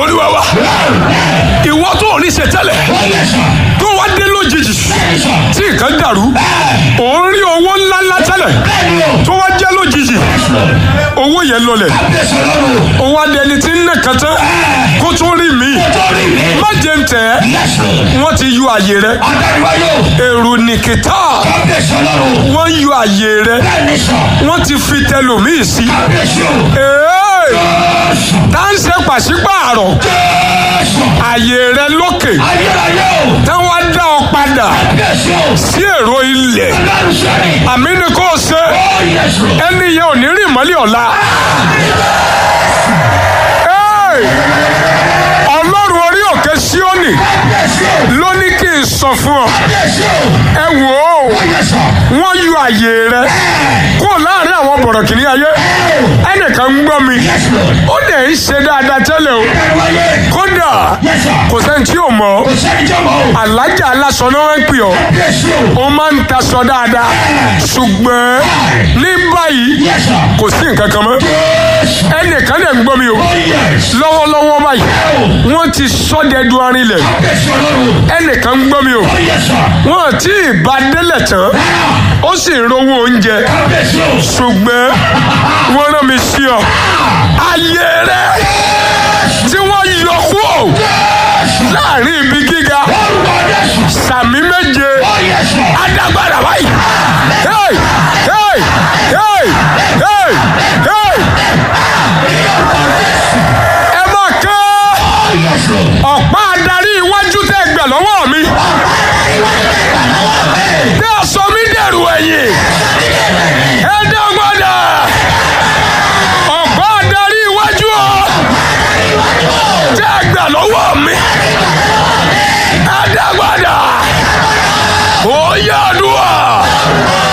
olúwa wa ìwọ tó ò ní ṣe tẹ́lẹ̀ tó wá dé lójijì tí nǹkan dàrú òun rí owó ńláńlá tẹ́lẹ̀ tó wá jẹ́ lójijì owó yẹn lọlẹ̀ owó adẹni tí ń nà kan tán kó tó rí mi má jẹ́ ń tẹ̀ ẹ́ wọ́n ti yọ àyè rẹ èrò nìkìtà wọ́n yọ àyè rẹ wọ́n ti fi tẹlòmíì sí ee tá ń ṣe pàṣípààrọ̀ àyè rẹ lókè táwọn á dá ọ padà sí èrò ilẹ̀ àmì ni kò ṣe ẹni yẹn ò ní rìn mọ́lẹ̀ ọ̀la. Hey! ọlọ́run orí òkè síónì ló ní kí n sọ fún ọ ẹ wò ó wọ́n yọ àyè rẹ kúrò láàrin àwọn bọ̀rọ̀kìnní ayé ẹnìkan ń gbọ́ mi ó dẹ̀ ń ṣe dáadáa tẹ́lẹ̀ o kódà kò sẹ́ni tí ò mọ̀ ọ́ alájà aláṣọ náà wọ́n ń pè ọ́ ó máa ń taṣọ dáadáa ṣùgbọ́n ní báyìí kò sí nǹkan kan mọ́ ẹnìkan dẹ̀ ń gbọ́ mi o lọ́wọ́lọ́wọ́ báyìí wọ́n ti sọ́dẹ̀ẹ́dù arinlẹ̀ ẹnìkan ń gbọ́ mi o wọ́n ti bá délẹ̀ tán ó sì ń rówó oúnjẹ ṣùgbọ́n wọ́n rán mi sí ọ ayé rẹ tí wọ́n yọ kúrò láàrin ibi gíga sàmì méje adágbára báyìí hey hey hey hey hey ẹ máa ké ọ̀pá adarí iwájú tẹ́ gbà lọ́wọ́ mi tẹ́ ẹ sọ mí dẹ̀rù ẹ̀yìn ẹ dẹ́gbọ́dà ọ̀pá adarí iwájú ọ tẹ́ gbà lọ́wọ́ mi ẹ dẹ́gbọ́dà ó yá àdúrà.